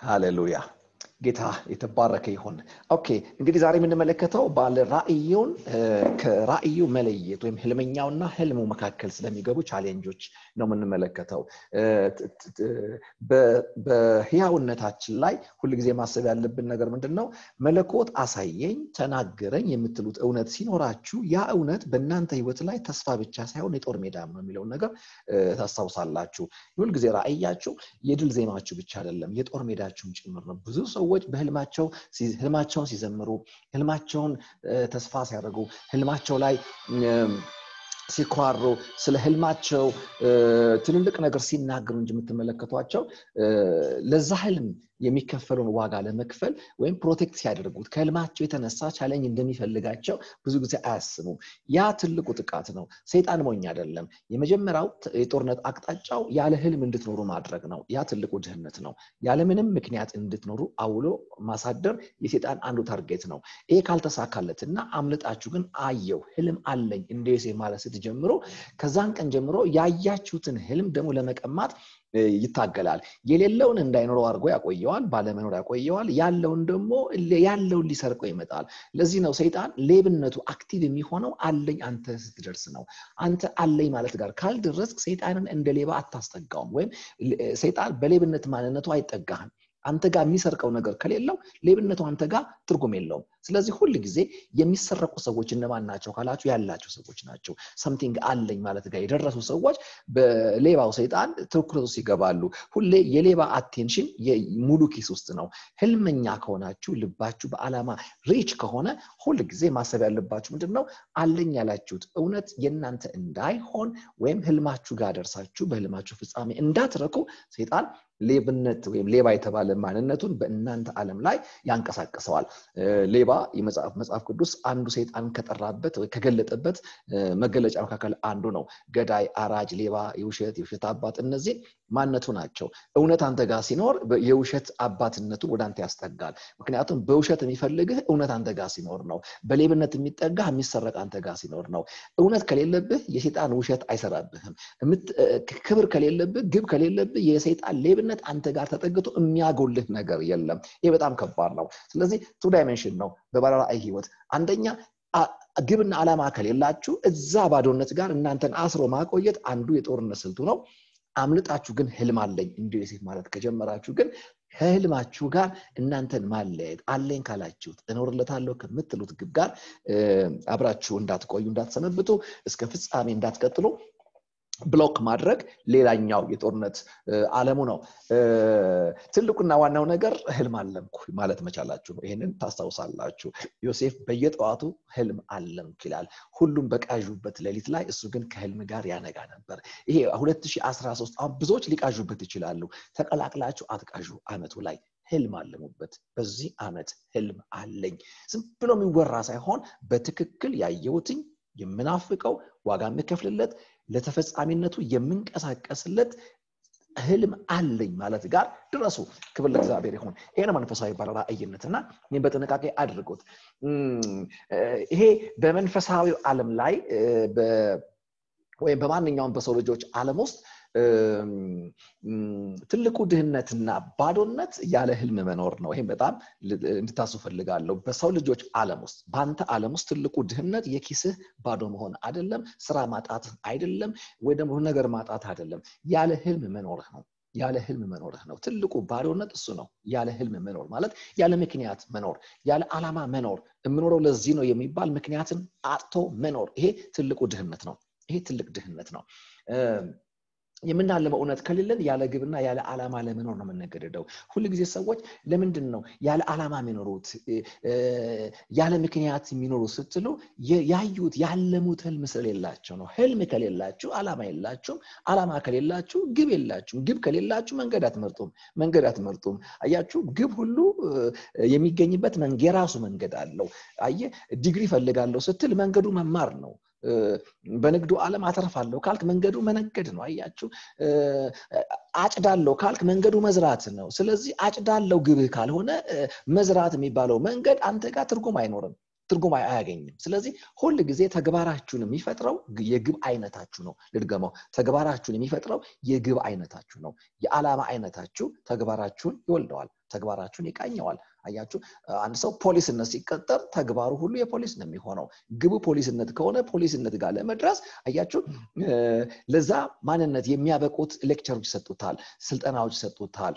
ሃሌሉያ ጌታ የተባረከ ይሁን ኦኬ እንግዲህ ዛሬ የምንመለከተው ባለ ራእዩን ከራእዩ መለየት ወይም ህልመኛውና ህልሙ መካከል ስለሚገቡ ቻሌንጆች ነው የምንመለከተው በህያውነታችን ላይ ሁልጊዜ ማሰብ ያለብን ነገር ምንድን ነው መለኮት አሳየኝ ተናገረኝ የምትሉት እውነት ሲኖራችሁ ያ እውነት በእናንተ ህይወት ላይ ተስፋ ብቻ ሳይሆን የጦር ሜዳም ነው የሚለውን ነገር ታስታውሳላችሁ ሁልጊዜ ራእያችሁ የድል ዜማችሁ ብቻ አይደለም የጦር ሜዳችሁም ጭምር ነው ብዙ ሰዎች በህልማቸው ህልማቸውን ሲዘምሩ ህልማቸውን ተስፋ ሲያደርጉ ህልማቸው ላይ ሲኳሩ ስለ ህልማቸው ትልልቅ ነገር ሲናገሩ እንጂ የምትመለከቷቸው ለዛ ህልም የሚከፈለውን ዋጋ ለመክፈል ወይም ፕሮቴክት ሲያደርጉት ከህልማቸው የተነሳ ቻለኝ እንደሚፈልጋቸው ብዙ ጊዜ አያስቡም ያ ትልቁ ጥቃት ነው ሰይጣን ሞኝ አይደለም የመጀመሪያው የጦርነት አቅጣጫው ያለ ህልም እንድትኖሩ ማድረግ ነው ያ ትልቁ ድህነት ነው ያለምንም ምክንያት እንድትኖሩ አውሎ ማሳደር የሴጣን አንዱ ታርጌት ነው ይሄ ካልተሳካለት እና አምልጣችሁ ግን አየው ህልም አለኝ እንደ ዮሴፍ ማለት ስትጀምሩ ከዛን ቀን ጀምሮ ያያችሁትን ህልም ደግሞ ለመቀማት ይታገላል የሌለውን እንዳይኖረው አድርጎ ያቆየዋል ባለመኖር ያቆየዋል ያለውን ደግሞ ያለውን ሊሰርቀው ይመጣል ለዚህ ነው ሰይጣን ሌብነቱ አክቲቭ የሚሆነው አለኝ አንተ ስትደርስ ነው አንተ አለኝ ማለት ጋር ካልደረስክ ሰይጣንን እንደ ሌባ አታስጠጋውም ወይም ሰይጣን በሌብነት ማንነቱ አይጠጋህም አንተ ጋር የሚሰርቀው ነገር ከሌለው ሌብነቱ አንተ ጋር ትርጉም የለውም ስለዚህ ሁል ጊዜ የሚሰረቁ ሰዎች እነማን ናቸው ካላችሁ ያላቸው ሰዎች ናቸው ሰምቲንግ አለኝ ማለት ጋር የደረሱ ሰዎች በሌባው ሰይጣን ትኩረት ውስጥ ይገባሉ ሁሌ የሌባ አቴንሽን ሙሉ ኪስ ውስጥ ነው ህልመኛ ከሆናችሁ ልባችሁ በአላማ ሪች ከሆነ ሁል ጊዜ ማሰብ ያለባችሁ ምንድን ነው አለኝ ያላችሁት እውነት የእናንተ እንዳይሆን ወይም ህልማችሁ ጋር ደርሳችሁ በህልማችሁ ፍጻሜ እንዳትረኩ ሰይጣን ሌብነት ወይም ሌባ የተባለ ማንነቱን በእናንተ ዓለም ላይ ያንቀሳቅሰዋል ሌባ መጽሐፍ ቅዱስ አንዱ ሰይጣን ከጠራበት ከገለጠበት መገለጫ መካከል አንዱ ነው ገዳይ አራጅ ሌባ የውሸት የውሸት አባት እነዚህ ማነቱ ናቸው እውነት አንተ ጋር ሲኖር የውሸት አባትነቱን ወደ አንተ ያስጠጋል ምክንያቱም በውሸት የሚፈልግህ እውነት አንተ ጋር ሲኖር ነው በሌብነት የሚጠጋህ የሚሰረቅ አንተ ጋር ሲኖር ነው እውነት ከሌለብህ የሴጣን ውሸት አይሰራብህም ክብር ከሌለብህ ግብ ከሌለብህ የሰይጣን ሌብነት አንተ ጋር ተጠግቶ የሚያጎልህ ነገር የለም ይህ በጣም ከባድ ነው ስለዚህ ቱ ዳይሜንሽን ነው በባለራእይ ህይወት አንደኛ ግብና ዓላማ ከሌላችሁ እዛ ባዶነት ጋር እናንተን አስሮ ማቆየት አንዱ የጦርነት ስልቱ ነው አምልጣችሁ ግን ህልም አለኝ እንዲ ዮሴፍ ማለት ከጀመራችሁ ግን ከህልማችሁ ጋር እናንተን ማለየት አለኝ ካላችሁት እኖርለታለሁ ከምትሉት ግብ ጋር አብራችሁ እንዳትቆዩ እንዳትሰነብቱ እስከ ፍጻሜ እንዳትቀጥሉ ብሎክ ማድረግ ሌላኛው የጦርነት አለሙ ነው ትልቁና ዋናው ነገር ህልም አለምኩ ማለት መቻላችሁ ነው ይህንን ታስታውሳላችሁ ዮሴፍ በየጠዋቱ ህልም አለምኩ ይላል ሁሉም በቃዡበት ሌሊት ላይ እሱ ግን ከህልም ጋር ያነጋ ነበር ይሄ 2013 አሁን ብዙዎች ሊቃዡበት ይችላሉ ተቀላቅላችሁ አትቃዡ አመቱ ላይ ህልም አለሙበት በዚህ አመት ህልም አለኝ ዝም ብሎ የሚወራ ሳይሆን በትክክል ያየሁትኝ የምናፍቀው ዋጋ የምከፍልለት ለተፈጻሚነቱ የምንቀሳቀስለት ህልም አለኝ ማለት ጋር ድረሱ ክብር ለእግዚአብሔር ይሁን ይሄ ነው መንፈሳዊ ባለ ራእይነት እና ይህም በጥንቃቄ አድርጎት ይሄ በመንፈሳዊ ዓለም ላይ ወይም በማንኛውም በሰው ልጆች ዓለም ውስጥ ትልቁ ድህነትና ባዶነት ያለ ህልም መኖር ነው ይህም በጣም እንድታሱ ፈልጋለሁ በሰው ልጆች ዓለም ውስጥ በአንተ ዓለም ውስጥ ትልቁ ድህነት የኪስህ ባዶ መሆን አይደለም ስራ ማጣት አይደለም ወይ ደግሞ ነገር ማጣት አይደለም ያለ ህልም መኖርህ ነው ያለ ህልም መኖርህ ነው ትልቁ ባዶነት እሱ ነው ያለ ህልም መኖር ማለት ያለ ምክንያት መኖር ያለ ዓላማ መኖር የምኖረው ለዚህ ነው የሚባል ምክንያትን አጥቶ መኖር ይሄ ትልቁ ድህነት ነው ይሄ ትልቅ ድህነት ነው የምናለመው እውነት ከሌለን ያለ ግብና ያለ ዓላማ ለመኖር ነው የምንገደደው ሁሉ ጊዜ ሰዎች ለምንድን ነው ያለ ዓላማ የሚኖሩት ያለ ምክንያት የሚኖሩ ስትሉ ያዩት ያለሙት ህልም ስለሌላቸው ነው ህልም ከሌላችሁ ዓላማ የላችሁም ዓላማ ከሌላችሁ ግብ የላችሁም ግብ ከሌላችሁ መንገድ አትመርጡም መንገድ አትመርጡም አያችሁ ግብ ሁሉ የሚገኝበት የራሱ መንገድ አለው አየ ዲግሪ ፈልጋለሁ ስትል መንገዱ መማር ነው በንግዱ ዓለም አተርፋለሁ ካልክ መንገዱ መነገድ ነው አያችሁ አጭዳለሁ ካልክ መንገዱ መዝራት ነው ስለዚህ አጭዳለው ግብህ ካልሆነ መዝራት የሚባለው መንገድ አንተ ጋር ትርጉም አይኖርም ትርጉም አያገኝም ስለዚህ ሁል ጊዜ ተግባራችሁን የሚፈጥረው የግብ አይነታችሁ ነው ልድገመው ተግባራችሁን የሚፈጥረው የግብ አይነታችሁ ነው የዓላማ አይነታችሁ ተግባራችሁን ይወልደዋል ተግባራችሁን ይቃኘዋል አያችሁ አንድ ሰው ፖሊስነት ሲቀጠር ተግባሩ ሁሉ የፖሊስ ነው የሚሆነው ግቡ ፖሊስነት ከሆነ ፖሊስነት ጋር ለመድረስ አያችሁ ለዛ ማንነት የሚያበቁት ሌክቸሮች ይሰጡታል ስልጠናዎች ይሰጡታል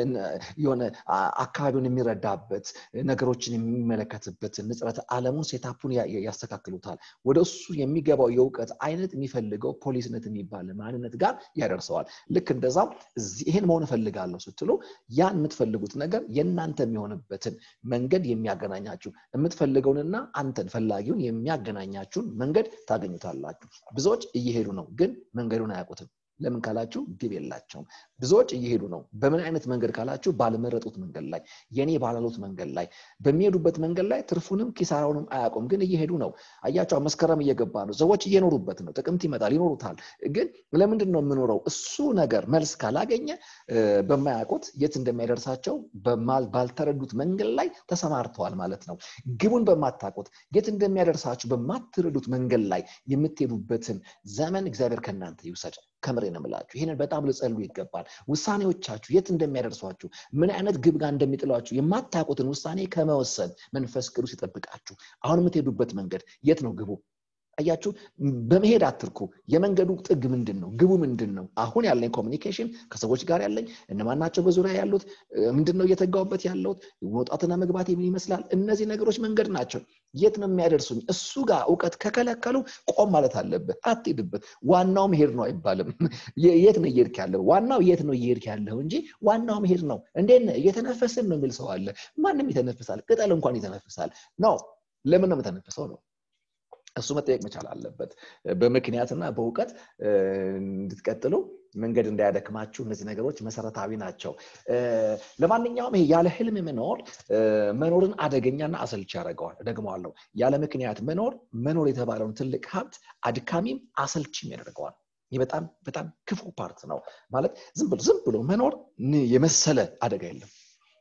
የሆነ አካባቢውን የሚረዳበት ነገሮችን የሚመለከትበት ንጽረት አለሙን ሴታፑን ያስተካክሉታል ወደ እሱ የሚገባው የእውቀት አይነት የሚፈልገው ፖሊስነት የሚባል ማንነት ጋር ያደርሰዋል ልክ እንደዛም ይህን መሆን እፈልጋለሁ ስትሉ ያን የምትፈልጉት ነገር የእናንተ የሚሆንበትን መንገድ የሚያገናኛችሁ የምትፈልገውንና አንተን ፈላጊውን የሚያገናኛችሁን መንገድ ታገኙታላችሁ ብዙዎች እየሄዱ ነው ግን መንገዱን አያውቁትም ለምን ካላችሁ ግብ የላቸውም ብዙዎች እየሄዱ ነው በምን አይነት መንገድ ካላችሁ ባልመረጡት መንገድ ላይ የኔ ባላሉት መንገድ ላይ በሚሄዱበት መንገድ ላይ ትርፉንም ኪሳራውንም አያውቁም ግን እየሄዱ ነው አያቸው መስከረም እየገባ ነው ሰዎች እየኖሩበት ነው ጥቅምት ይመጣል ይኖሩታል ግን ለምንድን ነው የምኖረው እሱ ነገር መልስ ካላገኘ በማያውቁት የት እንደሚያደርሳቸው ባልተረዱት መንገድ ላይ ተሰማርተዋል ማለት ነው ግቡን በማታውቁት የት እንደሚያደርሳችሁ በማትረዱት መንገድ ላይ የምትሄዱበትን ዘመን እግዚአብሔር ከእናንተ ይውሰድ ከምሬ ነው ምላችሁ ይህንን በጣም ልጸሉ ይገባል ውሳኔዎቻችሁ የት እንደሚያደርሷችሁ ምን አይነት ግብ ጋር እንደሚጥሏችሁ የማታውቁትን ውሳኔ ከመወሰን መንፈስ ቅዱስ ይጠብቃችሁ አሁን የምትሄዱበት መንገድ የት ነው ግቡ አያችሁ በመሄድ አትርኩ የመንገዱ ጥግ ምንድን ነው ግቡ ምንድን ነው አሁን ያለኝ ኮሚኒኬሽን ከሰዎች ጋር ያለኝ እነማን ናቸው በዙሪያ ያሉት ምንድን ነው እየተጋውበት ያለውት መውጣትና መግባት የሚል ይመስላል እነዚህ ነገሮች መንገድ ናቸው የት ነው የሚያደርሱኝ እሱ ጋር እውቀት ከከለከሉ ቆም ማለት አለበት አትሄድበት ዋናው መሄድ ነው አይባልም የት ነው እየሄድክ ያለው ዋናው የት ነው እየሄድክ ያለው እንጂ ዋናው መሄድ ነው እንዴት እየተነፈስን ነው የሚል ሰው አለ ማንም ይተነፍሳል ቅጠል እንኳን ይተነፍሳል ነው ለምን ነው የምተነፍሰው ነው እሱ መጠየቅ መቻል አለበት በምክንያትና በእውቀት እንድትቀጥሉ መንገድ እንዳያደክማችሁ እነዚህ ነገሮች መሰረታዊ ናቸው ለማንኛውም ይሄ ያለ ህልም መኖር መኖርን አደገኛና አሰልች ያደርገዋል ደግመዋለሁ ያለ ምክንያት መኖር መኖር የተባለውን ትልቅ ሀብት አድካሚም አሰልችም ያደርገዋል ይህ በጣም በጣም ክፉ ፓርት ነው ማለት ዝም ብሎ ዝም ብሎ መኖር የመሰለ አደጋ የለም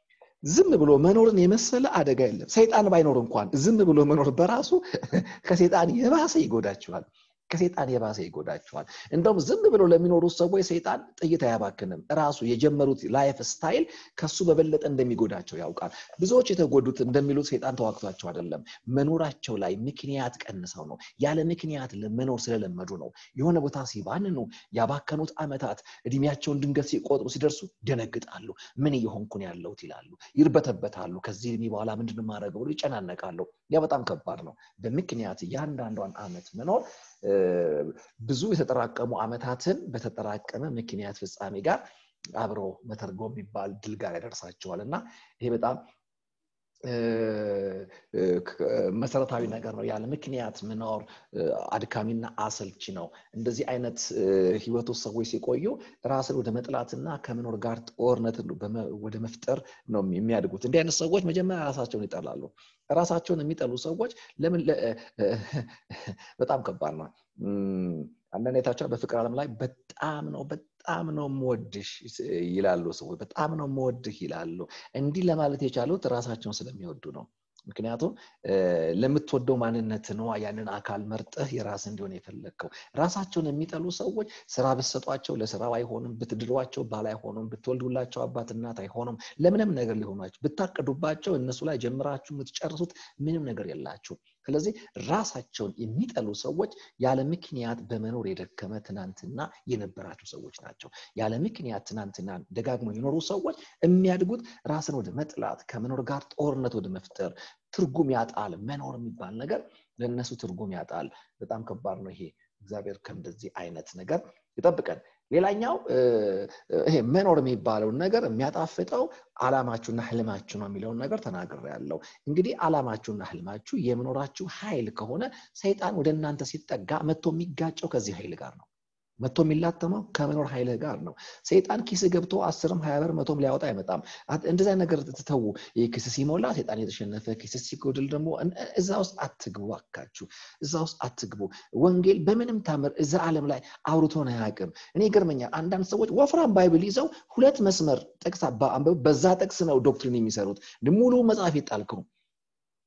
ዝም ብሎ መኖርን የመሰለ አደጋ የለም ሰይጣን ባይኖር እንኳን ዝም ብሎ መኖር በራሱ ከሰይጣን የባሰ ይጎዳችኋል ከሴጣን የባሰ ይጎዳቸዋል እንደውም ዝም ብሎ ለሚኖሩ ሰዎች ሰይጣን ጥይት አያባክንም ራሱ የጀመሩት ላይፍ ስታይል ከሱ በበለጠ እንደሚጎዳቸው ያውቃል ብዙዎች የተጎዱት እንደሚሉት ሰይጣን ተዋግቷቸው አይደለም መኖራቸው ላይ ምክንያት ቀንሰው ነው ያለ ምክንያት መኖር ስለለመዱ ነው የሆነ ቦታ ሲባንኑ ያባከኑት አመታት እድሜያቸውን ድንገት ሲቆጥሩ ሲደርሱ ደነግጣሉ ምን እየሆንኩን ያለውት ይላሉ ይርበተበታሉ ከዚህ እድሜ በኋላ ምንድን ማድረገው ብሎ ይጨናነቃሉ ያ በጣም ከባድ ነው በምክንያት እያንዳንዷን አመት መኖር ብዙ የተጠራቀሙ አመታትን በተጠራቀመ ምክንያት ፍጻሜ ጋር አብሮ መተርጎ የሚባል ድል ጋር ያደርሳቸዋል እና ይሄ በጣም መሰረታዊ ነገር ነው ያለ ምክንያት መኖር አድካሚና አሰልቺ ነው እንደዚህ አይነት ህይወት ውስጥ ሰዎች ሲቆዩ ራስን ወደ መጥላትና ከመኖር ጋር ጦርነት ወደ መፍጠር ነው የሚያድጉት እንዲህ አይነት ሰዎች መጀመሪያ ራሳቸውን ይጠላሉ ራሳቸውን የሚጠሉ ሰዎች ለምን በጣም ከባድ ነው አንዳንድ የታቸው በፍቅር ዓለም ላይ በጣም ነው በጣም ነው መወድሽ ይላሉ ሰዎች በጣም ነው መወድህ ይላሉ እንዲህ ለማለት የቻሉት ራሳቸውን ስለሚወዱ ነው ምክንያቱም ለምትወደው ማንነት ነው ያንን አካል መርጠህ የራስ እንዲሆን የፈለግከው ራሳቸውን የሚጠሉ ሰዎች ስራ ብትሰጧቸው ለስራው አይሆንም ብትድሯቸው ባል አይሆኑም ብትወልዱላቸው አባት እናት አይሆኑም ለምንም ነገር ሊሆኗቸው ብታቅዱባቸው እነሱ ላይ ጀምራችሁ የምትጨርሱት ምንም ነገር የላችሁ ስለዚህ ራሳቸውን የሚጠሉ ሰዎች ያለ ምክንያት በመኖር የደከመ ትናንትና የነበራቸው ሰዎች ናቸው ያለ ምክንያት ትናንትና ደጋግመው የኖሩ ሰዎች የሚያድጉት ራስን ወደ መጥላት ከመኖር ጋር ጦርነት ወደ መፍጠር ትርጉም ያጣል መኖር የሚባል ነገር ለእነሱ ትርጉም ያጣል በጣም ከባድ ነው ይሄ እግዚአብሔር ከእንደዚህ አይነት ነገር ይጠብቀን ሌላኛው ይሄ መኖር የሚባለውን ነገር የሚያጣፍጠው አላማችሁና ህልማችሁ ነው የሚለውን ነገር ተናግር ያለው እንግዲህ አላማችሁና ህልማችሁ የመኖራችሁ ኃይል ከሆነ ሰይጣን ወደ እናንተ ሲጠጋ መጥቶ የሚጋጨው ከዚህ ኃይል ጋር ነው መጥቶ የሚላተመው ከመኖር ኃይልህ ጋር ነው ሰይጣን ኪስ ገብቶ አስርም ሀያ ብር መቶም ሊያወጣ አይመጣም እንደዚ ነገር ትተዉ ኪስ ሲሞላ ሰይጣን የተሸነፈ ኪስ ሲጎድል ደግሞ እዛ ውስጥ አትግቡ አካችሁ እዛ ውስጥ አትግቡ ወንጌል በምንም ታምር እዛ ዓለም ላይ አውርቶን አያውቅም እኔ ገርመኛል አንዳንድ ሰዎች ወፍራም ባይብል ይዘው ሁለት መስመር ጥቅስ በዛ ጥቅስ ነው ዶክትሪን የሚሰሩት ሙሉ መጽሐፍ ይጣልከው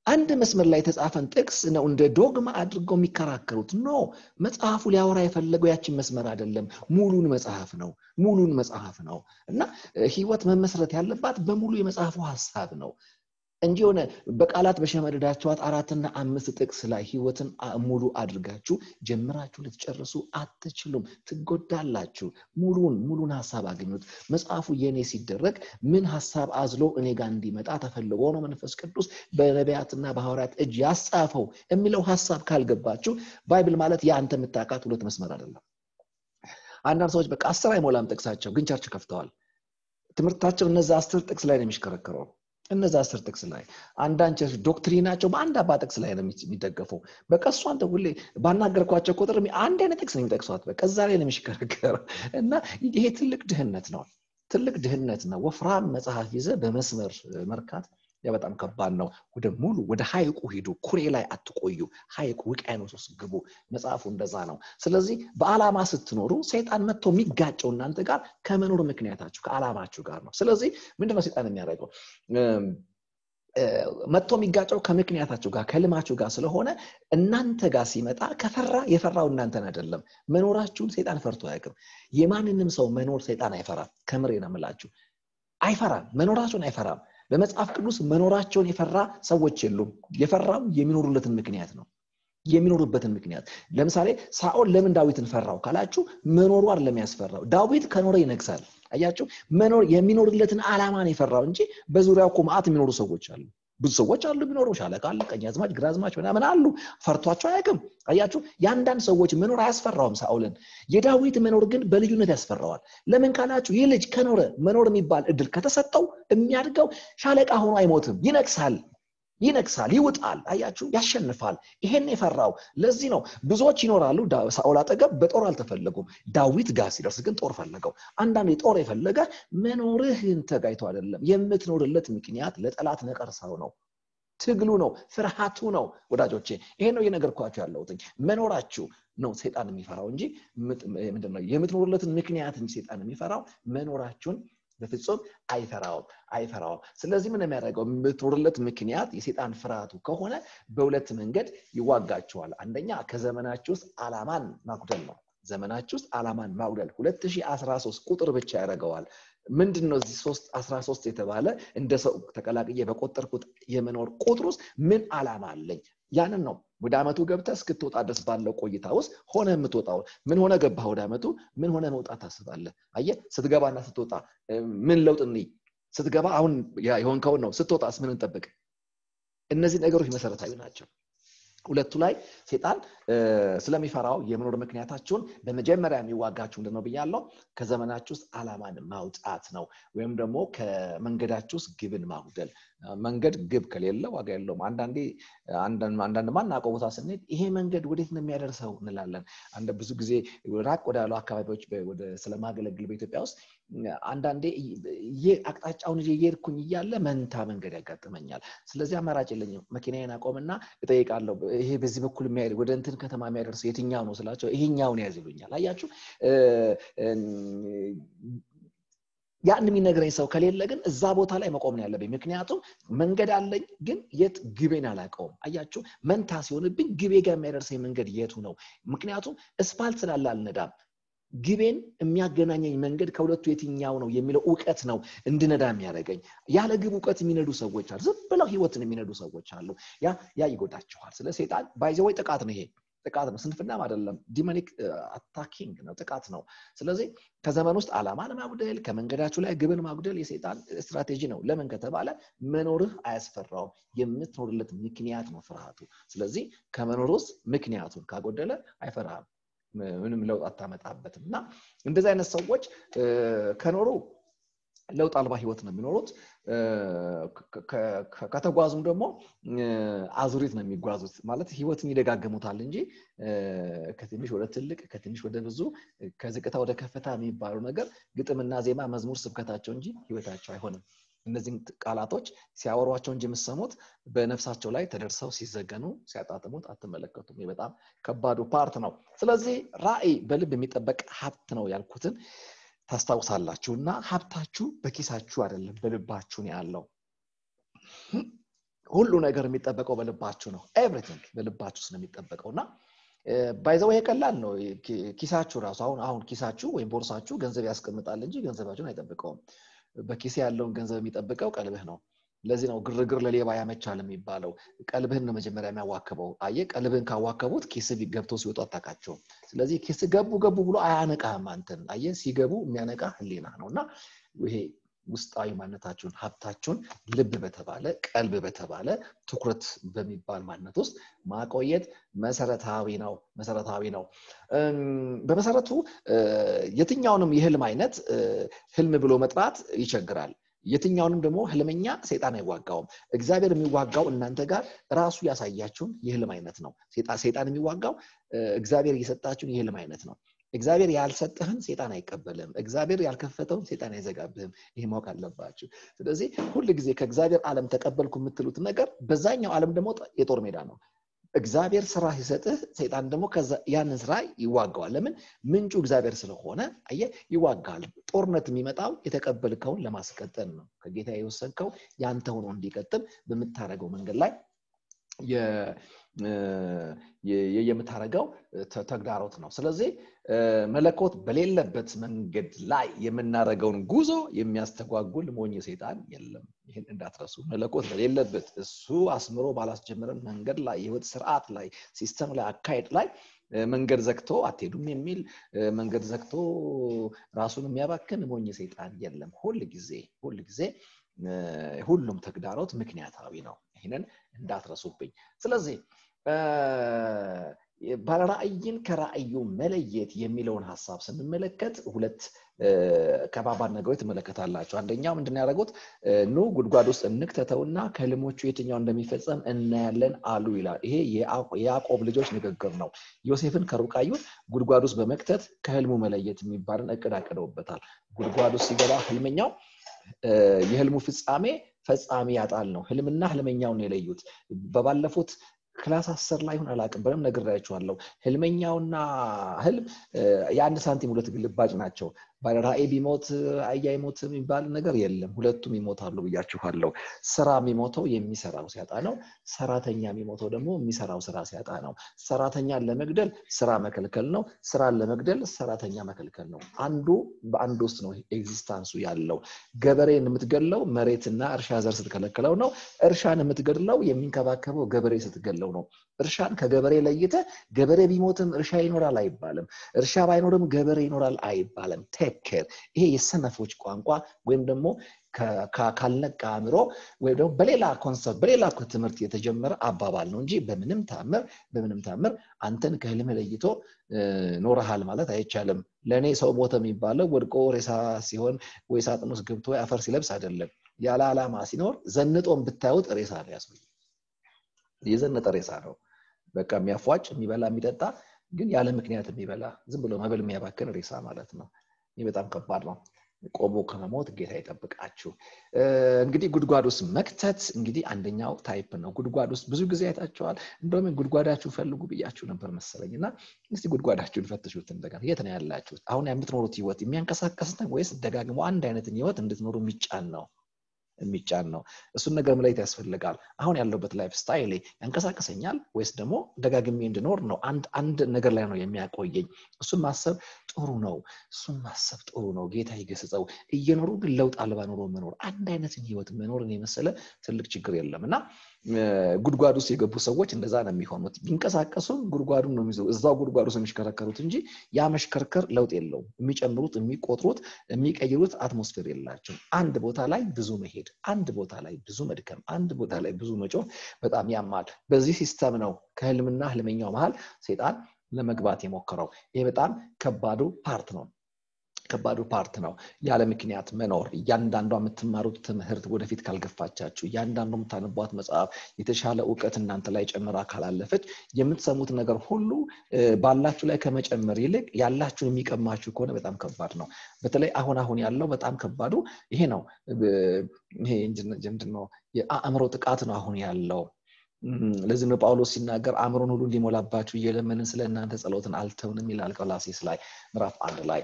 አንድ መስመር ላይ የተጻፈን ጥቅስ ነው እንደ ዶግማ አድርገው የሚከራከሩት። ኖ መጽሐፉ ሊያወራ የፈለገው ያችን መስመር አይደለም፣ ሙሉን መጽሐፍ ነው። ሙሉን መጽሐፍ ነው እና ህይወት መመስረት ያለባት በሙሉ የመጽሐፉ ሀሳብ ነው እንጂ የሆነ በቃላት በሸመደዳችኋት አራትና አምስት ጥቅስ ላይ ህይወትን ሙሉ አድርጋችሁ ጀምራችሁ ልትጨርሱ አትችሉም፣ ትጎዳላችሁ። ሙሉን ሙሉን ሀሳብ አገኙት። መጽሐፉ የኔ ሲደረግ ምን ሀሳብ አዝሎ እኔ ጋር እንዲመጣ ተፈልጎ ነው መንፈስ ቅዱስ በነቢያትና በሐዋርያት እጅ ያስጻፈው የሚለው ሀሳብ ካልገባችሁ ባይብል ማለት የአንተ የምታውቃት ሁለት መስመር አይደለም። አንዳንድ ሰዎች በቃ አስር አይሞላም ጥቅሳቸው፣ ግን ቸርች ከፍተዋል። ትምህርታቸው እነዛ አስር ጥቅስ ላይ ነው የሚሽከረከረው እነዛ አስር ጥቅስ ላይ አንዳንድ ቸርች ዶክትሪናቸው በአንድ አባ ጥቅስ ላይ ነው የሚደገፈው። በቃ እሷን ሁሌ ባናገርኳቸው ቁጥር አንድ አይነት ጥቅስ ነው የሚጠቅሷት። በቃ እዛ ላይ ነው የሚሽከረከረው እና ይሄ ትልቅ ድህነት ነው። ትልቅ ድህነት ነው። ወፍራም መጽሐፍ ይዘ በመስመር መርካት ያ በጣም ከባድ ነው። ወደ ሙሉ ወደ ሀይቁ ሂዱ፣ ኩሬ ላይ አትቆዩ። ሀይቁ ውቅያኖስ ውስጥ ግቡ። መጽሐፉ እንደዛ ነው። ስለዚህ በዓላማ ስትኖሩ ሰይጣን መጥቶ የሚጋጨው እናንተ ጋር ከመኖር ምክንያታችሁ ከዓላማችሁ ጋር ነው። ስለዚህ ምንድነው ሰይጣን የሚያደርገው? መጥቶ የሚጋጨው ከምክንያታችሁ ጋር ከልማችሁ ጋር ስለሆነ እናንተ ጋር ሲመጣ ከፈራ የፈራው እናንተን አይደለም። መኖራችሁን ሰይጣን ፈርቶ አያውቅም። የማንንም ሰው መኖር ሰይጣን አይፈራም። ከምሬ ነው የምላችሁ፣ አይፈራም። መኖራችሁን አይፈራም። በመጽሐፍ ቅዱስ መኖራቸውን የፈራ ሰዎች የሉም። የፈራው የሚኖሩለትን ምክንያት ነው። የሚኖሩበትን ምክንያት ለምሳሌ ሳኦል ለምን ዳዊትን ፈራው ካላችሁ መኖሩ አይደለም ያስፈራው። ዳዊት ከኖረ ይነግሳል። አያችሁ፣ መኖር የሚኖርለትን ዓላማን የፈራው እንጂ በዙሪያው እኮ መዓት የሚኖሩ ሰዎች አሉ። ብዙ ሰዎች አሉ የሚኖሩ ሻለቃ አለ፣ ቀኛዝማች፣ ግራዝማች ምናምን አሉ። ፈርቷቸው አያውቅም። አያችሁ፣ የአንዳንድ ሰዎች መኖር አያስፈራውም ሳኦልን። የዳዊት መኖር ግን በልዩነት ያስፈራዋል። ለምን ካላችሁ ይህ ልጅ ከኖረ መኖር የሚባል እድል ከተሰጠው የሚያድገው ሻለቃ ሆኖ አይሞትም፣ ይነግሳል ይነግሳል፣ ይውጣል። አያችሁ፣ ያሸንፋል። ይሄን የፈራው ለዚህ ነው። ብዙዎች ይኖራሉ ሳኦል አጠገብ በጦር አልተፈለጉም። ዳዊት ጋር ሲደርስ ግን ጦር ፈለገው። አንዳንድ ጦር የፈለገ መኖርህን ተጋይቶ አይደለም፣ የምትኖርለት ምክንያት ለጠላት ነቀርሳው ነው። ትግሉ ነው፣ ፍርሃቱ ነው። ወዳጆቼ ይሄን ነው እየነገርኳችሁ ያለሁትኝ። መኖራችሁ ነው ሴጣን የሚፈራው እንጂ ምንድነው የምትኖሩለትን ምክንያት እንጂ ሴጣን የሚፈራው መኖራችሁን በፍጹም አይፈራውም አይፈራውም። ስለዚህ ምን የሚያደርገው የምትኖርለት ምክንያት የሴጣን ፍርሃቱ ከሆነ በሁለት መንገድ ይዋጋችኋል። አንደኛ ከዘመናችሁ ውስጥ ዓላማን ማጉደል ነው። ዘመናችሁ ውስጥ ዓላማን ማጉደል 2013 ቁጥር ብቻ ያደርገዋል። ምንድን ነው እዚህ ሶስት አስራ ሶስት የተባለ እንደ ሰው ተቀላቅዬ በቆጠርኩት የመኖር ቁጥር ውስጥ ምን ዓላማ አለኝ? ያንን ነው ወደ ዓመቱ ገብተህ እስክትወጣ ድረስ ባለው ቆይታ ውስጥ ሆነ የምትወጣው ምን ሆነ ገባህ ወደ ዓመቱ ምን ሆነ መውጣት ታስባለህ? አየህ ስትገባና ስትወጣ ምን ለውጥ እንይ ስትገባ አሁን የሆንከውን ነው ስትወጣስ ምን እንጠብቅ? እነዚህ ነገሮች መሰረታዊ ናቸው። ሁለቱ ላይ ሴጣን ስለሚፈራው የመኖር ምክንያታችሁን በመጀመሪያ የሚዋጋችሁ ምንድን ነው ብያለው? ከዘመናችሁ ውስጥ ዓላማን ማውጣት ነው። ወይም ደግሞ ከመንገዳችሁ ውስጥ ግብን ማጉደል። መንገድ ግብ ከሌለ ዋጋ የለውም። አንዳንዴ አንዳንድ ማናውቀው ቦታ ስንሄድ ይሄ መንገድ ወዴት ነው የሚያደርሰው እንላለን። ብዙ ጊዜ ራቅ ወዳሉ አካባቢዎች ስለማገለግል በኢትዮጵያ ውስጥ አንዳንዴ አቅጣጫውን ይዤ እየሄድኩኝ እያለ መንታ መንገድ ያጋጥመኛል። ስለዚህ አማራጭ የለኝም። መኪናዬን አቆምና እጠይቃለሁ፣ ይሄ በዚህ በኩል የሚያሄድ ወደ እንትን ከተማ የሚያደርሰው የትኛው ነው ስላቸው ይሄኛውን ያዝ ይሉኛል። አያችሁ ያን የሚነግረኝ ሰው ከሌለ ግን እዛ ቦታ ላይ መቆም ነው ያለብኝ። ምክንያቱም መንገድ አለኝ፣ ግን የት ግቤን አላውቀውም። አያችሁ መንታ ሲሆንብኝ ግቤ ጋር የሚያደርሰኝ መንገድ የቱ ነው? ምክንያቱም እስፓልት ስላለ አልነዳም። ግቤን የሚያገናኘኝ መንገድ ከሁለቱ የትኛው ነው የሚለው እውቀት ነው እንድነዳ የሚያደርገኝ። ያለ ግብ እውቀት የሚነዱ ሰዎች አሉ። ዝም ብለው ህይወትን የሚነዱ ሰዎች አሉ። ያ ያ ይጎዳቸዋል። ስለ ሴጣን ባይዘወይ ጥቃት ነው ይሄ ጥቃት ነው። ስንፍናም አይደለም። ዲሞኒክ አታኪንግ ነው፣ ጥቃት ነው። ስለዚህ ከዘመን ውስጥ ዓላማን ማጉደል፣ ከመንገዳችሁ ላይ ግብን ማጉደል የሴጣን ስትራቴጂ ነው። ለምን ከተባለ መኖርህ አያስፈራውም። የምትኖርለት ምክንያት ነው ፍርሃቱ። ስለዚህ ከመኖር ውስጥ ምክንያቱን ካጎደለ አይፈራህም። ምንም ለውጥ አታመጣበትም። እና እንደዚህ አይነት ሰዎች ከኖሩ ለውጥ አልባ ህይወት ነው የሚኖሩት። ከተጓዙም ደግሞ አዙሪት ነው የሚጓዙት። ማለት ህይወትን ይደጋግሙታል እንጂ ከትንሽ ወደ ትልቅ፣ ከትንሽ ወደ ብዙ፣ ከዝቅታ ወደ ከፍታ የሚባለው ነገር ግጥምና ዜማ፣ መዝሙር ስብከታቸው እንጂ ህይወታቸው አይሆንም። እነዚህን ቃላቶች ሲያወሯቸው እንጂ የምሰሙት በነፍሳቸው ላይ ተደርሰው ሲዘገኑ ሲያጣጥሙት አትመለከቱም። ይህ በጣም ከባዱ ፓርት ነው። ስለዚህ ራዕይ በልብ የሚጠበቅ ሀብት ነው ያልኩትን ታስታውሳላችሁ እና ሀብታችሁ በኪሳችሁ አይደለም በልባችሁ ነው ያለው። ሁሉ ነገር የሚጠበቀው በልባችሁ ነው ኤቭሪቲንግ በልባችሁ ውስጥ ነው የሚጠበቀው እና ባይዘው ይሄ ቀላል ነው ኪሳችሁ ራሱ አሁን አሁን ኪሳችሁ ወይም ቦርሳችሁ ገንዘብ ያስቀምጣል እንጂ ገንዘባችሁን አይጠብቀውም በኪሴ ያለውን ገንዘብ የሚጠብቀው ቀልብህ ነው ለዚህ ነው ግርግር ለሌባ ያመቻል የሚባለው ቀልብህን ነው መጀመሪያ የሚያዋክበው አየ ቀልብህን ካዋከቡት ኪስ ገብቶ ሲወጡ አታቃቸውም ስለዚህ ኪስ ገቡ ገቡ ብሎ አያነቃህም አንተን አየ ሲገቡ የሚያነቃ ህሊና ነው እና ይሄ ውስጣዊ ማነታችሁን ሀብታችሁን ልብ በተባለ ቀልብ በተባለ ትኩረት በሚባል ማንነት ውስጥ ማቆየት መሰረታዊ ነው መሰረታዊ ነው በመሰረቱ የትኛውንም የህልም አይነት ህልም ብሎ መጥራት ይቸግራል የትኛውንም ደግሞ ህልመኛ ሰይጣን አይዋጋውም እግዚአብሔር የሚዋጋው እናንተ ጋር ራሱ ያሳያችሁን የህልም አይነት ነው ሰይጣን የሚዋጋው እግዚአብሔር እየሰጣችሁን የህልም አይነት ነው እግዚአብሔር ያልሰጠህን ሴጣን አይቀበልም እግዚአብሔር ያልከፈተውን ሴጣን አይዘጋብህም ይህ ማወቅ አለባችሁ ስለዚህ ሁል ጊዜ ከእግዚአብሔር ዓለም ተቀበልኩ የምትሉት ነገር በዛኛው ዓለም ደግሞ የጦር ሜዳ ነው እግዚአብሔር ስራ ሲሰጥህ ሰይጣን ደግሞ ያንን ስራ ይዋጋዋል ለምን ምንጩ እግዚአብሔር ስለሆነ አየ ይዋጋል ጦርነት የሚመጣው የተቀበልከውን ለማስቀጠል ነው ከጌታ የወሰንከው ያንተ ሆኖ እንዲቀጥል በምታደረገው መንገድ ላይ የምታደረገው ተግዳሮት ነው ስለዚህ መለኮት በሌለበት መንገድ ላይ የምናደረገውን ጉዞ የሚያስተጓጉል ሞኝ ሴጣን የለም ይህን እንዳትረሱ መለኮት በሌለበት እሱ አስምሮ ባላስጀምረን መንገድ ላይ የህይወት ስርዓት ላይ ሲስተም ላይ አካሄድ ላይ መንገድ ዘግቶ አትሄዱም የሚል መንገድ ዘግቶ ራሱን የሚያባክን ሞኝ ሴጣን የለም ሁል ጊዜ ሁል ጊዜ ሁሉም ተግዳሮት ምክንያታዊ ነው ይህንን እንዳትረሱብኝ ስለዚህ ባለራእይን ከራእዩ መለየት የሚለውን ሀሳብ ስንመለከት ሁለት ከባባድ ነገሮች ትመለከታላቸው አንደኛው ምንድን ያደረጉት ኑ ጉድጓድ ውስጥ እንክተተውና ከህልሞቹ የትኛው እንደሚፈጸም እናያለን አሉ ይላል ይሄ የያዕቆብ ልጆች ንግግር ነው ዮሴፍን ከሩቅ አዩት ጉድጓድ ውስጥ በመክተት ከህልሙ መለየት የሚባልን እቅድ አቅደውበታል ጉድጓድ ውስጥ ሲገባ ህልመኛው የህልሙ ፍጻሜ ፈጻሚ ያጣል ነው ህልምና ህልመኛውን የለዩት በባለፉት ክላስ አስር ላይ ሁን አላቅም በደም ነግሬያችኋለሁ ህልመኛውና ህልም የአንድ ሳንቲም ሁለት ግልባጭ ናቸው ራእይ ቢሞት አያ ይሞት የሚባል ነገር የለም ሁለቱም ይሞታሉ ብያችኋለሁ ስራ የሚሞተው የሚሰራው ሲያጣ ነው ሰራተኛ የሚሞተው ደግሞ የሚሰራው ስራ ሲያጣ ነው ሰራተኛን ለመግደል ስራ መከልከል ነው ስራን ለመግደል ሰራተኛ መከልከል ነው አንዱ በአንድ ውስጥ ነው ኤግዚስታንሱ ያለው ገበሬን የምትገለው መሬትና እርሻ ዘር ስትከለክለው ነው እርሻን የምትገድለው የሚንከባከበው ገበሬ ስትገለው ነው እርሻን ከገበሬ ለይተ ገበሬ ቢሞትም እርሻ ይኖራል አይባልም እርሻ ባይኖርም ገበሬ ይኖራል አይባልም ቴክር ይሄ የሰነፎች ቋንቋ ወይም ደግሞ ካልነቃ አእምሮ ወይም ደግሞ በሌላ ኮንሰፕት በሌላ ትምህርት የተጀመረ አባባል ነው እንጂ በምንም ታምር በምንም ታምር አንተን ከህልም ለይቶ ኖረሃል ማለት አይቻልም ለእኔ ሰው ሞተ የሚባለው ወድቆ ሬሳ ሲሆን ወይ ሳጥን ውስጥ ገብቶ አፈር ሲለብስ አይደለም ያለ ዓላማ ሲኖር ዘንጦን ብታዩት ሬሳ ነው ያስብል የዘነጠ ሬሳ ነው በቃ የሚያፏጭ የሚበላ የሚጠጣ ግን ያለ ምክንያት የሚበላ ዝም ብሎ መብል የሚያባክን ሬሳ ማለት ነው ይህ በጣም ከባድ ነው ቆሞ ከመሞት ጌታ ይጠብቃችሁ እንግዲህ ጉድጓድ ውስጥ መክተት እንግዲህ አንደኛው ታይፕ ነው ጉድጓድ ውስጥ ብዙ ጊዜ አይታቸዋል እንደውም ጉድጓዳችሁ ፈልጉ ብያችሁ ነበር መሰለኝ እና እስቲ ጉድጓዳችሁን ፈትሹት እንደገና የት ነው ያላችሁት አሁን የምትኖሩት ህይወት የሚያንቀሳቀስ ነው ወይስ ደጋግሞ አንድ አይነትን ህይወት እንድትኖሩ የሚጫን ነው የሚጫን ነው እሱን ነገር መለየት ያስፈልጋል አሁን ያለውበት ላይፍ ስታይል ያንቀሳቀሰኛል ወይስ ደግሞ ደጋግሜ እንድኖር ነው አንድ አንድ ነገር ላይ ነው የሚያቆየኝ እሱን ማሰብ ጥሩ ነው እሱን ማሰብ ጥሩ ነው ጌታ ይገስጸው እየኖሩ ግን ለውጥ አልባ ኑሮ መኖር አንድ አይነትን ህይወት መኖርን የመሰለ ትልቅ ችግር የለም እና ጉድጓድ ውስጥ የገቡ ሰዎች እንደዛ ነው የሚሆኑት ቢንቀሳቀሱም ጉድጓዱን ነው የሚይዘው እዛው ጉድጓድ ውስጥ የሚሽከረከሩት እንጂ ያ መሽከርከር ለውጥ የለውም የሚጨምሩት የሚቆጥሩት የሚቀይሩት አትሞስፌር የላቸው አንድ ቦታ ላይ ብዙ መሄድ አንድ ቦታ ላይ ብዙ መድከም አንድ ቦታ ላይ ብዙ መጮህ በጣም ያማል በዚህ ሲስተም ነው ከህልምና ህልመኛው መሀል ሴጣን ለመግባት የሞከረው ይሄ በጣም ከባዱ ፓርት ነው ከባዱ ፓርት ነው ያለ ምክንያት መኖር እያንዳንዷ የምትማሩት ትምህርት ወደፊት ካልገፋቻችሁ እያንዳንዱ የምታነቧት መጽሐፍ የተሻለ እውቀት እናንተ ላይ ጨምራ ካላለፈች የምትሰሙት ነገር ሁሉ ባላችሁ ላይ ከመጨመር ይልቅ ያላችሁን የሚቀማችሁ ከሆነ በጣም ከባድ ነው በተለይ አሁን አሁን ያለው በጣም ከባዱ ይሄ ነው ይሄ ምንድነው የአእምሮ ጥቃት ነው አሁን ያለው ለዚህ ነው ጳውሎስ ሲናገር አእምሮን ሁሉ እንዲሞላባችሁ እየለመንን ስለ እናንተ ጸሎትን አልተውንም ይላል ቆላሴስ ላይ ምዕራፍ አንድ ላይ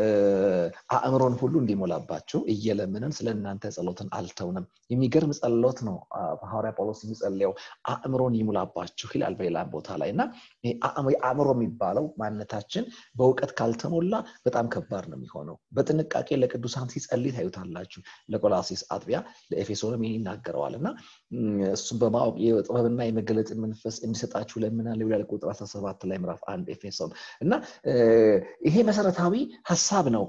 አእምሮን ሁሉ እንዲሞላባችሁ እየለመንን ስለ እናንተ ጸሎትን አልተውንም የሚገርም ጸሎት ነው ሐዋርያ ጳውሎስ የሚጸልየው አእምሮን ይሙላባችሁ ይላል በሌላ ቦታ ላይ እና አእምሮ የሚባለው ማንነታችን በእውቀት ካልተሞላ በጣም ከባድ ነው የሚሆነው በጥንቃቄ ለቅዱሳን ሲጸልይ ታዩታላችሁ ለቆላሴስ አጥቢያ ለኤፌሶንም ይናገረዋል እና እሱም በማወቅ የጥበብና የመገለጥ መንፈስ እንዲሰጣችሁ ለምናለው ይላል ቁጥር 17 ላይ ምዕራፍ አንድ ኤፌሶን እና ይሄ መሰረታዊ ሀሳብ ነው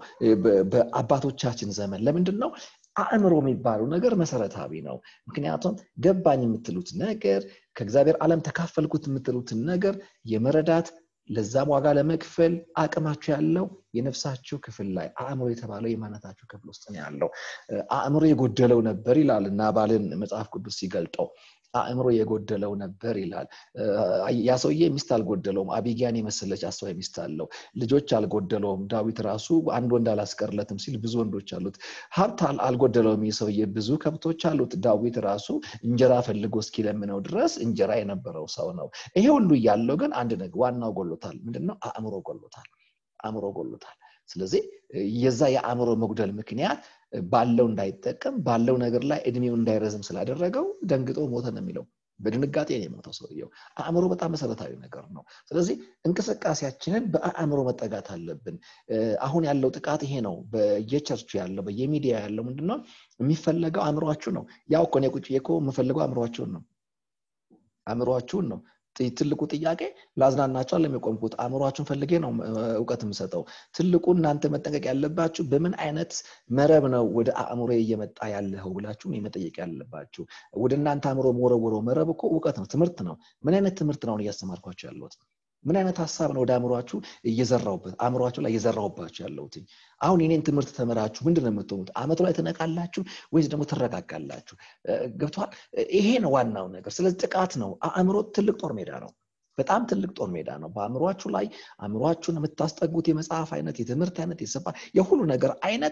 በአባቶቻችን ዘመን ለምንድን ነው አእምሮ የሚባለው ነገር መሰረታዊ ነው ምክንያቱም ገባኝ የምትሉት ነገር ከእግዚአብሔር ዓለም ተካፈልኩት የምትሉትን ነገር የመረዳት ለዛም ዋጋ ለመክፈል አቅማችሁ ያለው የነፍሳችሁ ክፍል ላይ አእምሮ የተባለው የማነታችሁ ክፍል ውስጥ ነው ያለው አእምሮ የጎደለው ነበር ይላል እና ባልን መጽሐፍ ቅዱስ ሲገልጠው አእምሮ የጎደለው ነበር ይላል ያ ሰውዬ ሚስት አልጎደለውም አቢጊያን የመሰለች አስተዋይ ሚስት አለው ልጆች አልጎደለውም ዳዊት ራሱ አንድ ወንድ አላስቀርለትም ሲል ብዙ ወንዶች አሉት ሀብት አልጎደለውም ይህ ሰውዬ ብዙ ከብቶች አሉት ዳዊት ራሱ እንጀራ ፈልጎ እስኪለምነው ድረስ እንጀራ የነበረው ሰው ነው ይሄ ሁሉ እያለው ግን አንድ ነገር ዋናው ጎሎታል ምንድነው አእምሮ ጎሎታል አእምሮ ጎሎታል ስለዚህ የዛ የአእምሮ መጉደል ምክንያት ባለው እንዳይጠቀም ባለው ነገር ላይ እድሜው እንዳይረዝም ስላደረገው ደንግጦ ሞተ ነው የሚለው በድንጋጤ ነው የሞተው ሰውየው አእምሮ በጣም መሰረታዊ ነገር ነው ስለዚህ እንቅስቃሴያችንን በአእምሮ መጠጋት አለብን አሁን ያለው ጥቃት ይሄ ነው በየቸርቹ ያለው በየሚዲያ ያለው ምንድነው የሚፈለገው አእምሯችሁ ነው ያው እኮ እኔ ቁጭ እኮ የምፈልገው አእምሯችሁን ነው አእምሯችሁን ነው ትልቁ ጥያቄ ላዝናናቸው ለሚቆምኩት አእምሯችሁን ፈልጌ ነው እውቀት የምሰጠው ትልቁ እናንተ መጠንቀቅ ያለባችሁ በምን አይነት መረብ ነው ወደ አእምሮ እየመጣ ያለኸው ብላችሁ መጠየቅ ያለባችሁ ወደ እናንተ አእምሮ መወረወረው መረብ እኮ እውቀት ነው ትምህርት ነው ምን አይነት ትምህርት ነው እያስተማርኳቸው ያለሁት ምን አይነት ሀሳብ ነው ወደ አእምሯችሁ እየዘራውበት አእምሯችሁ ላይ እየዘራውባችሁ ያለሁት አሁን የኔን ትምህርት ተምራችሁ ምንድን ነው የምትሆኑት አመቱ ላይ ትነቃላችሁ ወይስ ደግሞ ትረጋጋላችሁ ገብተዋል ይሄ ነው ዋናው ነገር ስለዚህ ጥቃት ነው አእምሮ ትልቅ ጦር ሜዳ ነው በጣም ትልቅ ጦር ሜዳ ነው በአእምሯችሁ ላይ አእምሯችሁን የምታስጠጉት የመጽሐፍ አይነት የትምህርት አይነት የሰፋ የሁሉ ነገር አይነት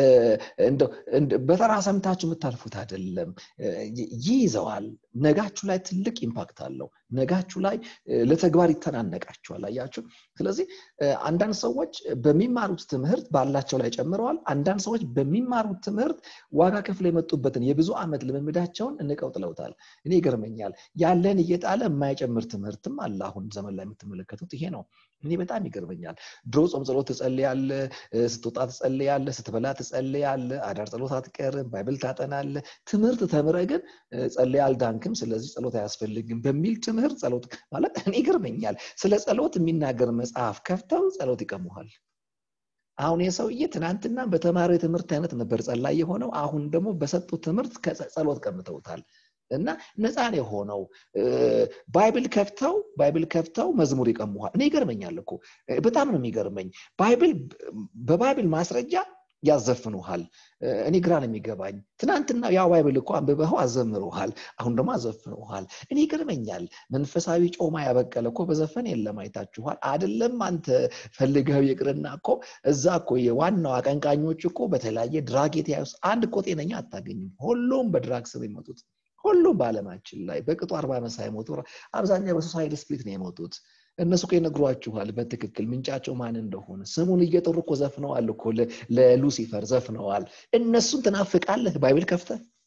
በተራ ሰምታችሁ የምታልፉት አይደለም ይይዘዋል ነጋችሁ ላይ ትልቅ ኢምፓክት አለው ነጋችሁ ላይ ለተግባር ይተናነቃችኋል አያችሁ ስለዚህ አንዳንድ ሰዎች በሚማሩት ትምህርት ባላቸው ላይ ጨምረዋል አንዳንድ ሰዎች በሚማሩት ትምህርት ዋጋ ክፍል የመጡበትን የብዙ ዓመት ልምምዳቸውን እንቀው ጥለውታል እኔ ይገርመኛል ያለን እየጣለ የማይጨምር ትምህርትም አለ አሁን ዘመን ላይ የምትመለከቱት ይሄ ነው እኔ በጣም ይገርመኛል ድሮ ጾም ጸሎት ትጸልያለ ስትወጣ ትጸልያለ ስትበላ ትጸልያለ አዳር ጸሎት አትቀርም ባይብል ታጠናለ ትምህርት ተምረ ግን ጸልያ አልዳንክም ስለዚህ ጸሎት አያስፈልግም በሚል ትምህርት ጸሎት ማለት እኔ ይገርመኛል ስለ ጸሎት የሚናገር መጽሐፍ ከፍተው ጸሎት ይቀሙሃል አሁን የሰውዬ ትናንትና በተማሪው የትምህርት አይነት ነበር ጸላይ የሆነው አሁን ደግሞ በሰጡት ትምህርት ጸሎት ቀምተውታል እና ነፃን የሆነው ባይብል ከፍተው ባይብል ከፍተው መዝሙር ይቀሙሃል እኔ ይገርመኛል እኮ በጣም ነው የሚገርመኝ ባይብል በባይብል ማስረጃ ያዘፍኑሃል እኔ ግራ ነው የሚገባኝ ትናንትና ያው ባይብል እኮ አንብበኸው አዘምሩሃል አሁን ደግሞ አዘፍኑሃል እኔ ይገርመኛል መንፈሳዊ ጮማ ያበቀለ እኮ በዘፈን የለም አይታችኋል አደለም አንተ ፈልገው ይቅርና እኮ እዛ እኮ የዋናው አቀንቃኞች እኮ በተለያየ ድራግ የተያዙ አንድ እኮ ጤነኛ አታገኝም ሁሉም በድራግ ስር የመጡት ሁሉም በአለማችን ላይ በቅጡ አርባ ዓመት ሳይሞቱ አብዛኛው በሶሳይድ ስፕሊት ነው የሞቱት እነሱ እኮ ይነግሯችኋል በትክክል ምንጫቸው ማን እንደሆነ ስሙን እየጠሩ እኮ ዘፍነዋል እኮ ለሉሲፈር ዘፍነዋል እነሱን ትናፍቃለህ ባይብል ከፍተ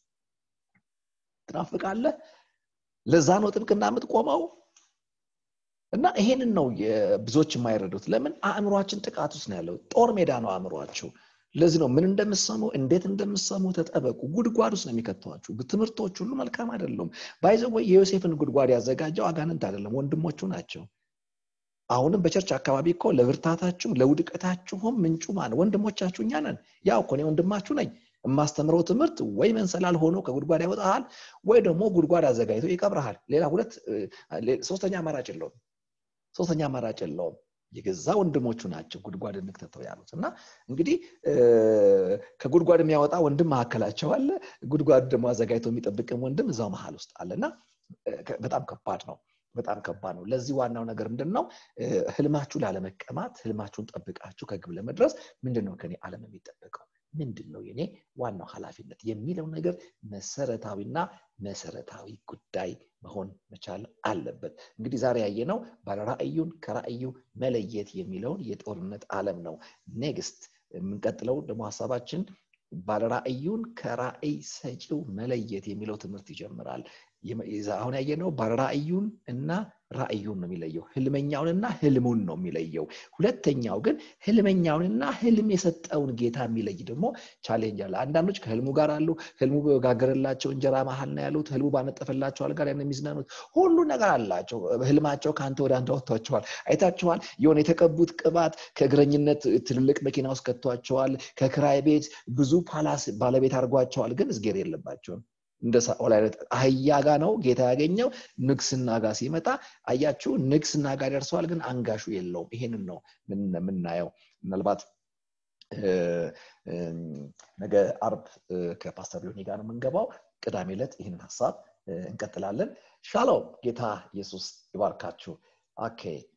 ትናፍቃለህ ለዛ ነው ጥብቅና የምትቆመው እና ይሄንን ነው ብዙዎች የማይረዱት ለምን አእምሯችን ጥቃት ውስጥ ነው ያለው ጦር ሜዳ ነው አእምሯችሁ ለዚህ ነው ምን እንደምሰሙ እንዴት እንደምሰሙ ተጠበቁ ጉድጓድ ውስጥ ነው የሚከተዋችሁ ትምህርቶች ሁሉ መልካም አይደሉም ባይዘወይ የዮሴፍን ጉድጓድ ያዘጋጀው አጋንንት አይደለም ወንድሞቹ ናቸው አሁንም በቸርች አካባቢ እኮ ለብርታታችሁም ለውድቀታችሁም ምንጩ ማን ወንድሞቻችሁ እኛ ነን ያው እኮ እኔ ወንድማችሁ ነኝ የማስተምረው ትምህርት ወይ መንሰላል ሆኖ ከጉድጓድ ያወጣሃል ወይ ደግሞ ጉድጓድ አዘጋጅቶ ይቀብረሃል ሌላ ሁለት ሶስተኛ አማራጭ የለውም ሶስተኛ አማራጭ የለውም የገዛ ወንድሞቹ ናቸው ጉድጓድ እንክተተው ያሉት እና እንግዲህ ከጉድጓድ የሚያወጣ ወንድም መካከላቸው አለ ጉድጓድ ደግሞ አዘጋጅቶ የሚጠብቅም ወንድም እዛው መሀል ውስጥ አለ እና በጣም ከባድ ነው በጣም ከባድ ነው ለዚህ ዋናው ነገር ምንድን ነው ህልማችሁ ላለመቀማት ህልማችሁን ጠብቃችሁ ከግብ ለመድረስ ምንድን ነው ከኔ አለም የሚጠበቀው ምንድን ነው የኔ ዋናው ኃላፊነት የሚለው ነገር መሰረታዊና መሰረታዊ ጉዳይ መሆን መቻል አለበት እንግዲህ ዛሬ ያየነው ባለራእዩን ከራእዩ መለየት የሚለውን የጦርነት ዓለም ነው ኔክስት የምንቀጥለው ደግሞ ሀሳባችን ባለራእዩን ከራእይ ሰጪው መለየት የሚለው ትምህርት ይጀምራል አሁን ያየነው ባለራእዩን እና ራእዩን ነው የሚለየው ህልመኛውንና ህልሙን ነው የሚለየው ሁለተኛው ግን ህልመኛውንና ህልም የሰጠውን ጌታ የሚለይ ደግሞ ቻሌንጅ አለ አንዳንዶች ከህልሙ ጋር አሉ ህልሙ በጋገረላቸው እንጀራ መሀል ነው ያሉት ህልሙ ባነጠፈላቸው አልጋ ላይ የሚዝናኑት ሁሉ ነገር አላቸው ህልማቸው ከአንተ ወደ አንተ ወጥቷቸዋል አይታችኋል የሆነ የተቀቡት ቅባት ከእግረኝነት ትልልቅ መኪና ውስጥ ከቷቸዋል ከክራይ ቤት ብዙ ፓላስ ባለቤት አድርጓቸዋል ግን እዝጌር የለባቸውም እንደ ሳኦል አይነት አህያ ጋ ነው ጌታ ያገኘው ንግስና ጋር ሲመጣ አያችሁ ንግስና ጋር ደርሰዋል ግን አንጋሹ የለውም ይሄንን ነው የምናየው ምናልባት ነገ አርብ ከፓስተር ሊሆኒ ጋር ነው የምንገባው ቅዳሜ ዕለት ይህንን ሀሳብ እንቀጥላለን ሻሎም ጌታ ኢየሱስ ይባርካችሁ ኦኬ